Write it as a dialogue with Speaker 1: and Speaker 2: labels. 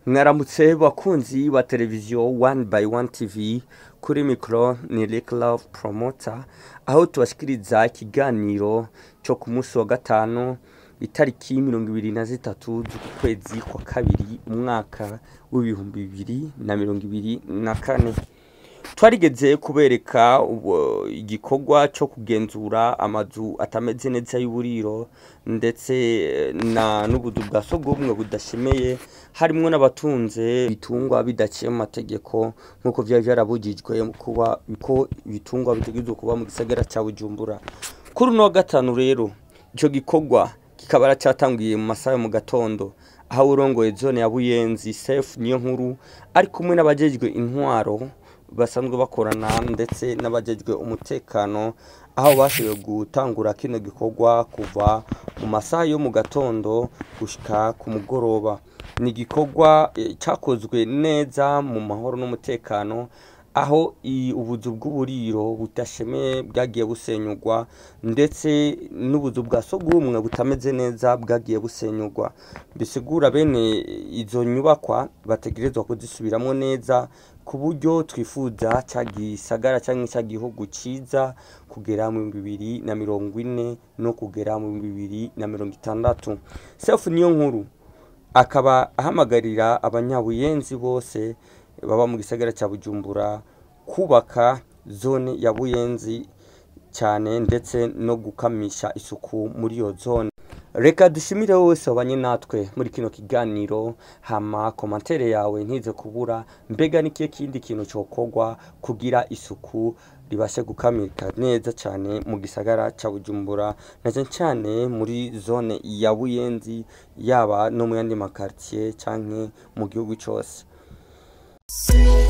Speaker 1: mwaramutse bakunzi ba televiziyo wani bayi wani tivi kuri mikoro ni Rick Love Promoter aho tubashikiriza ikiganiro cyo ku munsi wa gatanu itariki mirongo ibiri na zitatu z'ukwezi kwa kabiri umwaka w'ibihumbi bibiri na mirongo ibiri na kane twarigeze kubereka ubu- igikorwa cyo kugenzura amazu atameze neza y'uburiro ndetse na n'ubuzu bwa sogumwe budashemeye harimo n'abatunze ibitungwa bidaciye mu mategeko nk'uko byari byarabujijwe kuba ko ibitungwa bitegerezwa kuba mu gisagara cya bujumbura kuri uno wa gatanu rero icyo gikorwa kikaba cyatangiye mu masaha yo mu gatondo aho urongoye zone ya buyenzi sefu niyo nkuru ari kumwe n'abajejwe intwaro basanzwe bakorana ndetse n'abajejwe umutekano aho bashoboye gutangura kino gikorwa kuva mu masaha yo mu gatondo gushika ku mugoroba ni igikorwa eh, cyakozwe neza mu mahoro n'umutekano aho i- ubuzu bw'uburiro budashemeye bwagiye busenyurwa ndetse n'ubuzu bwa sogumwe butameze neza bwagiye busenyurwa bisigura bene izo nyubakwa bategerezwa kuzisubiramo neza ku buryo twifuza cya gisagara cyangwa cya gihugu cyiza kugera mu bihumbi bibiri na mirongo ine no kugera mu bihumbi bibiri na mirongo itandatu sefu niyo nkuru akaba ahamagarira abanyabuyenzi bose baba mu gisagara cya bujumbura kubaka zone ya buyenzi cyane ndetse no gukamisha isuku muri iyo zone reka dushimire wese wabanye natwe muri kino kiganiro hama komantere yawe ntize kubura mbega n'ikihe kindi kintu cyokorwa kugira isuku ribashe gukamika neza cyane mu gisagara cya bujumbura na cyane cyane muri zone ya buyenzi yaba no mu yandi makaritiye cyangwa mu gihugu cyose